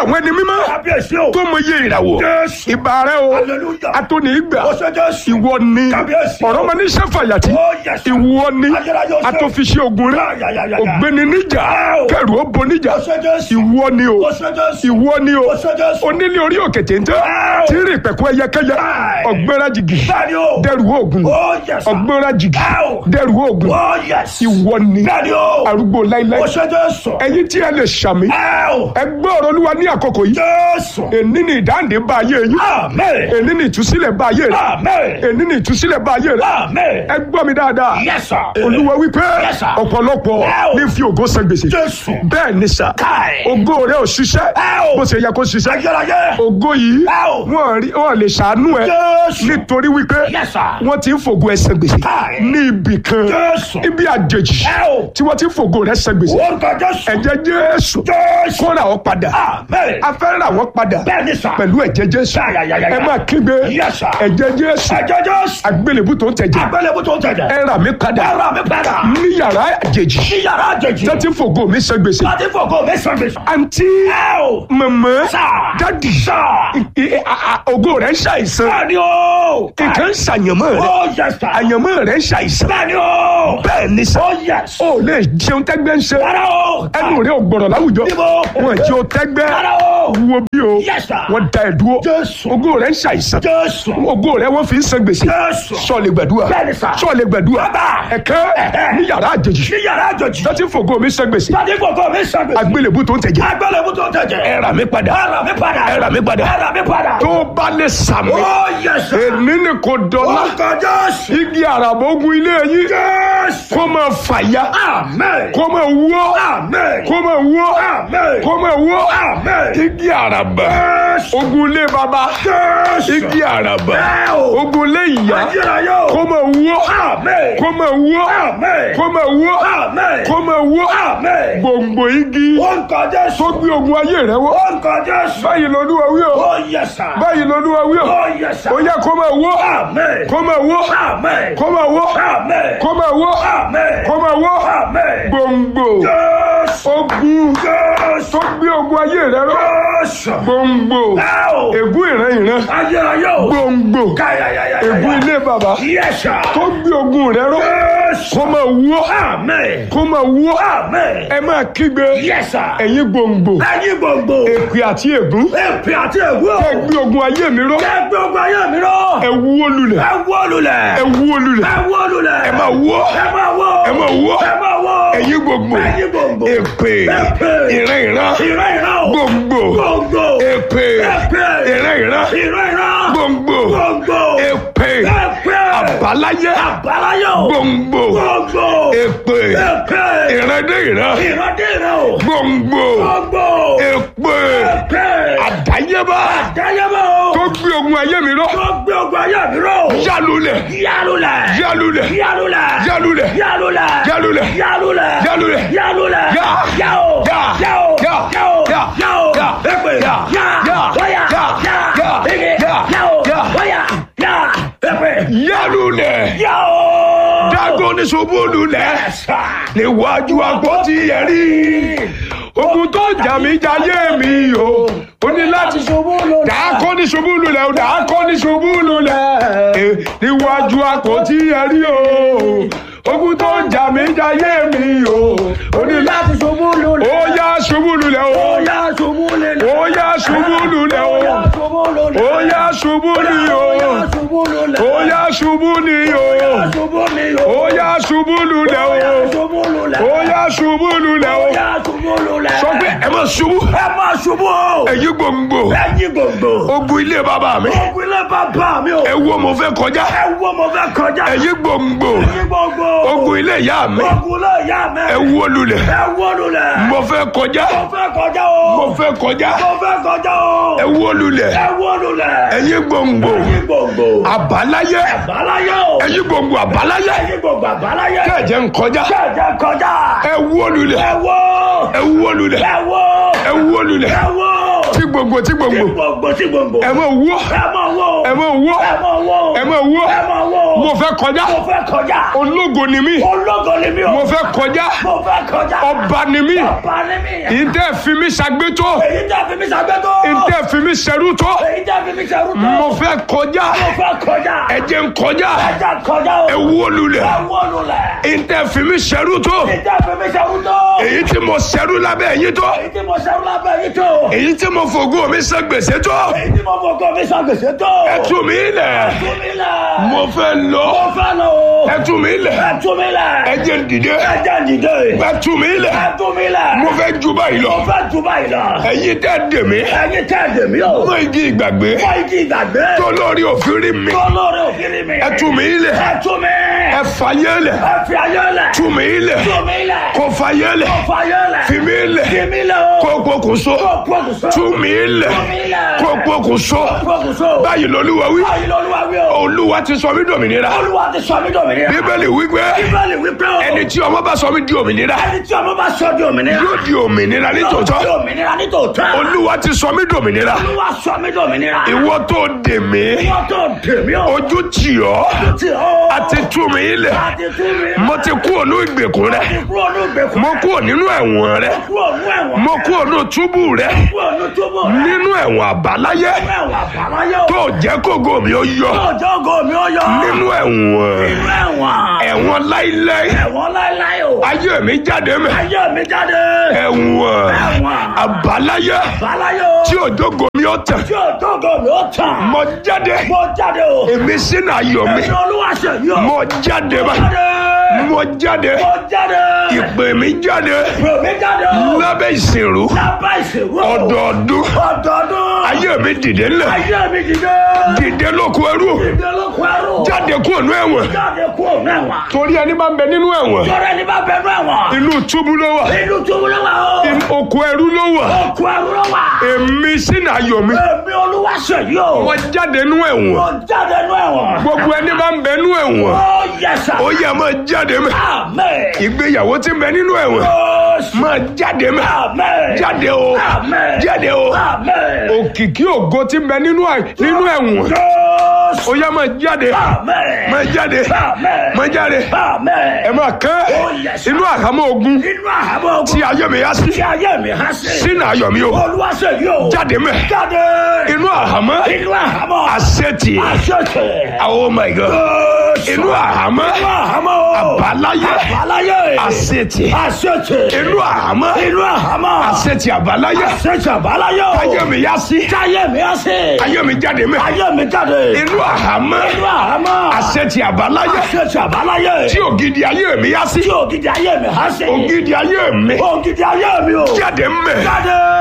àwọn ẹni mímọ́ kábíyèsí o. tó mọ iye ìràwọ̀ Jésù. ìbà rẹ o Hallelujah. atóni ìgbà ó ṣe Jésù. ìwọ ni Kábíyèsí. ọ̀rọ̀ máa ní sẹ́fàyàtì Ó yẹ sà. ìwọ ni Ayérayé ó ṣe. atọ́fiṣẹ́ ogun rẹ Ya, ya, ya, ya, ya. ògbéni níjà Wow. kẹrù ó bo níjà ó ṣe Jésù. ìwọ ni o ó ṣe Jésù. ìwọ ni o ó ṣe Jésù. onílé orí òkè téńté Wow. tí ń rìn pẹ̀kú ẹyẹkẹyẹ Wow. ọ̀gbẹ́ra jìgì bẹ́ẹ̀ni o. dẹrù oògùn ó yẹ sà. ọ̀gbẹ́ra jìgì Wow. dẹrù oògùn ó yẹ sí. ìwọ ni bẹ́ẹ̀ni o. arúgbó láíláí ó ṣe Jésù. ẹ̀yin tí ẹ lè ṣàmì Ẹ́ẹ̀. ẹ gbọ́ ọ̀rọ̀ olúwa ní àkókò yìí Jésù. èní ni ìdáǹdè bá ayé yín Amen. èní ni ìtúsílẹ̀ bá ayé rẹ Amen. èní ni ìtúsílẹ̀ bá ayé rẹ Amen. ẹ gbọ́ mi dáadáa Yes, sir. olúwa wípé Yes, sir. ọ̀pọ̀lọpọ̀ Wow. ní fi ògo san gbèsè Jésù. bẹ́ẹ̀ ni sà Káì. ògo rẹ ò ṣiṣẹ́ Wow. bó ṣe yẹ kó ṣiṣẹ́ Ayérayé. ògo yìí Wow. wọn rí wọn lè ṣàánú ẹ Jésù. nítorí wípé Yes, sir. wọn ti ń fògo ẹ san gbèsè Káì. ní ibì kan Jésù. ibi àjèjì Wow. tí wọn ti ń fògo rẹ san gbèsè Orúkọ Jésù. ẹ̀jẹ̀ Jésù Jésù. kó rà ọ́ padà Amen. a fẹ́ rà wọ́n padà Bẹ́ẹ̀ni sà. pẹ̀lú ẹ̀jẹ̀ Jésù Ya, ya, ya, ya, ya. ẹ máa kígbe Yes, sir. ẹ̀jẹ̀ Jésù Ẹ̀jẹ̀ Jésù. àgbélébù tó ń tẹ̀jẹ̀ Agbélébú tó ń tẹ̀jẹ̀. ẹ rà mí padà Ẹ̀rọ mi padà. ní yàrá àjèjì Sí yàrá àjèjì. tó ti ń fògo mi san gbèsè Láti fògo mi sàn gbèsè. àǹtí Ẹ o. màmá Sà. dádì Sà. I- I- a- a- ògo rẹ̀ ń ṣàìsàn Bẹ́ẹ̀ni o. nǹkan ń ṣàyànmọ́ rẹ̀ Ó yẹ sà. àyànmọ́ rẹ̀ ń ṣàìsàn Bẹ́ẹ̀ni o. bẹ́ẹ̀ ni sà Ó yẹ sà. ó lè jẹun tẹ́gbẹ́ ń ṣe Rárá o. ẹnu rẹ̀ ò gbọ̀rọ̀ láwùjọ Níbo? wọn jẹ́ o tẹ́gbẹ́ Rárá o. wo bí o Yes, sir. wọ́n da ẹ̀ dúró Jésù. ògo rẹ̀ ń ṣàìsàn Jésù. ògo rẹ̀ wọ́n fi ń san gbèsè Jésù. sọ̀lẹ̀ gbàdúrà Bẹ́ẹ̀ ni sà. sọ̀lẹ̀ gbàdúrà Bàbá. ẹ̀kẹ́ Ẹ̀hẹ́. ní yàrá àjèjì Sí yàrá àjèjì. tó ti ń fògo mi san gbèsè Láti fògo mi sàn gbèsè. àgbélébù tó ń tẹ̀jẹ̀ Agbélébú tó ń tẹ̀jẹ̀. ẹ rà mí padà Ẹ̀rọ mi padà. ẹ rà mí padà Ẹ̀rọ mi padà. tó bá lè sàmì Ó yẹ sà. èmi ni kò dọ́là Orúkọ Jésù. igi àràbógun ilé yín Jésù. kó máa fàya Amen. kó máa wọ́ Amen. kó máa wọ́ Amen. kó máa wọ́ Amen. igi àràbà Jésù. ogun ilé baba Jésù. igi àràbà Ẹ o. ogun ilé ìyá Ayérayé o. kó máa wọ́ Amen. kó máa wọ́ Amen. kó máa wọ́ Amen. kó máa wọ́ Amen. gbòǹgbò igi Orúkọ Jésù. tó gbé ogun ayé rẹ wọ́ Orúkọ Jésù. báyìí lolúwa wí o Ó yẹ sà. báyìí lolúwa wí o Ó yẹ sà. ó yẹ kó máa wọ́ Amen. kó máa wọ́ Amen. kó máa wọ́ Amen. kó máa wọ́ Amen. kó máa wọ́ Amen. gbòǹgbò Jésù. ogun Jésù. tó gbé ogun ayé rẹ rọ Jésù. gbòǹgbò Ẹ o. ègún ìran ìran Ayérayé o. gbòǹgbò Káyàyàyàyà. ègún ilé bàbá Yes, sir. tó gbé ogun rẹ rọ Jésù. kó máa wọ́ Amen. kó máa wọ́ Amen. ẹ máa kígbe Yes, sir. ẹ̀yin gbòǹgbò Ẹyin gbogbo. èpè àti ègún Èpè àti ègbó. ẹ gbé ogun ayé mi rọ Ẹ gbé ogun ayé mi rọ. ẹ wó lulẹ̀ Ẹ wó lulẹ̀. ẹ wó lulẹ̀ Ẹ wó lulẹ̀. ẹ máa wọ́ Ẹ máa wó. ẹ máa wọ́ Ẹ máa wó. ẹ̀yin gbòǹgbò Ẹyin gbogbo. èpè Èpè. ìran ìran Ìran ìran o. gbòǹgbò Gbogbo. èpè Èpè. ìran ìran Ìran ìran. gbòǹgbò Gbogbo. èpè Èpè. àbáláyé Àbáláyé o. gbòǹgbò Gbogbo. èpè Èpè. ìrandé ìran Ìran dé ìran o. gbòǹgbò Gbogbo. èpè Èpè. àdáyébá Àdáyébá o. tó gbé ogun ayé mi rọ Tó gbé ogun ayé mi rọ. yálulẹ̀ Yálulẹ̀. yálulẹ̀ Yálulẹ̀. yálulẹ̀ Yálulẹ̀. yálulẹ̀ Yálulẹ̀. yálulẹ̀ Yálulẹ̀. Yá. Yá o. Yá. Yá o. Yá. Yá o. Yá. Yá o. Yá. Èpè. Yá. Yá. Yá. Wáyà. Yá. Yá. Yá. Ege. Yá. Yá o. Yá. Wáyà. Yá. Èpè. yálulẹ̀ Yá o. dágọ́ ní ṣubú lulẹ̀ níwájú àpótí ẹ̀rí ogun tó jà mí jayé mi o ó ní láti dàákọ́ ní ṣubú lulẹ̀ o dàákọ́ ní ṣubú lulẹ̀ Eh, níwájú àpótí ẹ̀rí o ogun tó jà mí jayé mi o ó ní láti ṣubú lulẹ̀. ó yá ṣubú lulẹ̀ o Ó yá ṣubú lulẹ̀. ó yá ṣubú lulẹ̀ o Ó yá ṣubú lulẹ̀. ó yá ṣubú ni o Ó yá ṣubú lulẹ̀. ó yá ṣubú ni o Ó yá ṣubú ni o. ó yá ṣubú lulẹ̀ Ó yá o ṣubú lulẹ̀. ó yá ṣubú lulẹ̀ Ó o yá ṣubú lulẹ̀. sọ pé ẹ máa ṣubú ẹ máa ṣubú o. ẹ̀yin gbòǹgbò ẹ̀yin gbogbo. ogun ilé bàbá mi ogun ilé bàbá mi o. ẹ wo mo fẹ́ kọjá ẹ wo mo fẹ́ kọjá. ẹ̀yin gbòǹgbò ẹ̀yin gbogbo. ogun ilé ìyá mi ogun ilé ìyá mi. ẹ wo lulẹ̀ ẹ wo lulẹ̀. mo fẹ́ kọjá mo fẹ́ kọjá o. mo fẹ́ kọjá mo fẹ́ kọjá o. ẹ wo lulẹ̀ ẹ wo lulẹ̀. ẹ̀yin gbòǹgbò ẹ̀yin gbogbo. àbáláyé àbáláyé o. ẹ̀yin gbòǹgbò àbáláyé ẹ̀yin gbogbo àbáláyé. kẹ̀jẹ̀ ń kọjá kẹ̀jẹ̀ kọjá. ẹ wo lulẹ̀ ẹ wo. ẹ wo lulẹ̀ ẹ wo. ẹ wo lulẹ̀ ẹ wo. tí gbòǹgbò tí gbòǹgbò gbogbo sí gbogbo. ẹ máa wọ́ ẹ máa wo. ẹ mọ̀ wó ẹ mọ̀ wó. ẹ mọ̀ wó ẹ mọ̀ wó. mo fẹ́ kọjá mo fẹ́ kọjá. ológo ni mí ológo ni mi o. mo fẹ́ kọjá mo fẹ́ kọjá. ọba ni mí ọba ni mi. ìtẹ́ fi mí ṣàgbétó èyí tẹ́ fi mi ṣàgbétó. ìtẹ́ fi mí ṣẹrú tó èyí tẹ́ fi mi ṣerú tó. mo fẹ́ kọjá mo fẹ́ kọjá. ẹ jẹ́ n kọjá ẹja kọjá o. ẹ wó lulẹ̀ ẹ wọnú lẹ̀. ìtẹ́ fi mí ṣẹrú tó èyí tẹ́ fi mi ṣerú tó. èyí tí mo ṣẹrú lábẹ́ yín tó èyí tí mo ṣerú lábẹ́ yìí tó. èyí tí mo fògo mi san gbèsè tó èyí tí mo fọkọ mi ṣàgbèsè tó. ẹ tú mi lẹ̀ tú mi lẹ̀. mo fẹ́ lọ mo fẹ́ lọ o. ẹ tú mi lẹ̀ ẹ tú mi lẹ̀. ẹ jẹ́ n dìde ẹ jẹ́ dìde. ẹ tú mi lẹ̀ ẹ tú mi lẹ̀. mo fẹ́ ju báyìí lọ mo fẹ́ tú báyìí lọ. ẹ̀yin tẹ́ dè mí ẹyin tẹ́ ẹ̀dẹ̀ mi o. mọ igi ìgbàgbé fọ igi ìgbàgbé. tó lórí òfin rí mi tó lórí òkìrì mi. ẹ tú mi lẹ̀ ẹ tú mi. ẹ fàyè lẹ̀ ẹ fi ayé lẹ̀. tú mi lẹ̀ tú mi lẹ̀. kó fàyè lẹ̀ kó fayé lẹ̀. fi mi lẹ̀ fi mi lẹ̀ o. kó pokùnso kó pokùnso. tú mi lẹ̀ tú mi lẹ̀. kó pokùnso pokùnso. báyìí lolúwa wí báyìí lọ́lúwa wí o. olúwa ti sọ mí dòmìnira olúwa ti sọ mí dòmìnira. bíbélì wípé bíbélì wípé o. ẹni tí ọmọ bá sọ mí di òmìnira ẹni tí ọmọ bá sọ di òmìnira. yóò di òmìnira yóò di nítòótọ́ òmìnira nítòótọ́. olúwa ti sọ mí dòmìnira olúwa sọ mí dòmìnira. ìwọ tó dè mí wọ́n tó dèmí o. ojú tì ọ́ ti o. àti tú mi lẹ̀ àti tú mi. mo ti kú ònú ìgbèkùn rẹ ti kúrò ní ìgbèkùn. mo kú nínú ẹ̀wọ̀n rẹ kúrò ní ẹ̀wọ̀n. mo kú ònú túbú rẹ kúrò ní túbú rẹ̀. nínú ẹ̀wọ̀n àbáláyé ẹ̀wọ̀n àbáláyé o. tó jẹ́ kógo mi ó yọ ọjọ́ ògo mi ó yọ. nínú ẹ̀wọ̀n nínú ẹ̀wọ̀n. ẹ̀wọ̀n láíláí ẹ̀wọ̀n láéláé o. ayé mi jáde mẹ́ ayé mi jáde. ẹ̀wọ̀n ẹ̀wọ̀n. àbáláyé àbáláyé o. tí òjògo mi ó tàn tí ọjọ́ ògo mi ó tàn. mo jáde mo jáde o. èmi sínú ayọ̀ mi èmi olúwa ṣe yí o. mo jáde bá jáde. mo jáde mo jáde. ìpè mi jáde ìpè mi jáde o. lábẹ́ ìsìnrú lábá ìṣèwọ́. ọdọọdún ọdọọdún. ayé mi dìde ńlẹ̀ ayé mi dìde. dìde lóko ẹrú dìde ló kọ ẹrú. jáde kúrò ní ẹ̀wọ̀n jáde kú òun ẹ̀wọ̀n. torí ẹni bá ń bẹ nínú ẹ̀wọ̀n tọrọ ẹni bá bẹnu ẹ̀wọ̀n. inú túbú ló wà inú túbú ló wà o. inú oko ẹrú ló wà òkú ẹrú ló wà. èmi sínú ayọ̀ mi èmi olúwa ṣe yí o. mo jáde nínú ẹ̀wọ̀n mo jáde nú ẹ̀wọ̀n. gbogbo ẹni bá ń bẹ nínú ẹ̀wọ̀n ó yẹ sà. ó yẹ máa jáde mẹ́ àmín. ìgbéyàwó tí ń bẹ nínú ẹ̀wọ̀n Jésù. máa jáde mẹ́ àmín. jáde o Àmín. jáde o àmín. òkìkí ògo tí ń bẹ nínú ẹ̀- nínú ẹ̀wọ̀n Jésù. ó yẹ máa jáde àmín. máa jáde àmín. máa jáde àmín. ẹ máa kẹ́ Oh, yes, sir. inú àhámọ́ ogun inú àhámọ́ ogun. tí ayé mi yá sí tí ayé mi há sí. sínú ayọ̀ mi o olúwa ṣe yí o. jáde mẹ́ jáde. inú àhámọ́ inú àhámọ́. àṣetì àṣetì. oh my god Jésù. inú àhámọ́ inú àhámọ́ o. àbáláyé àbáláyé. àṣetì àṣetì. inú àhámọ́ inú àhámọ́. àṣetì àbáláyé àṣetì àbáláyé o. ayé mi yá sí táyé mi á sí. ayé mi jáde mẹ́ ayé mi jáde. inú àhámọ́ inú àhámọ́. àṣetì àbáláyé àṣetì àbáláyé. tí ògidì ayé mi yá sí tí ògidì ayé mi há sí. ògidì ayé mi ògidì ayé mi o. jáde mẹ́ jáde.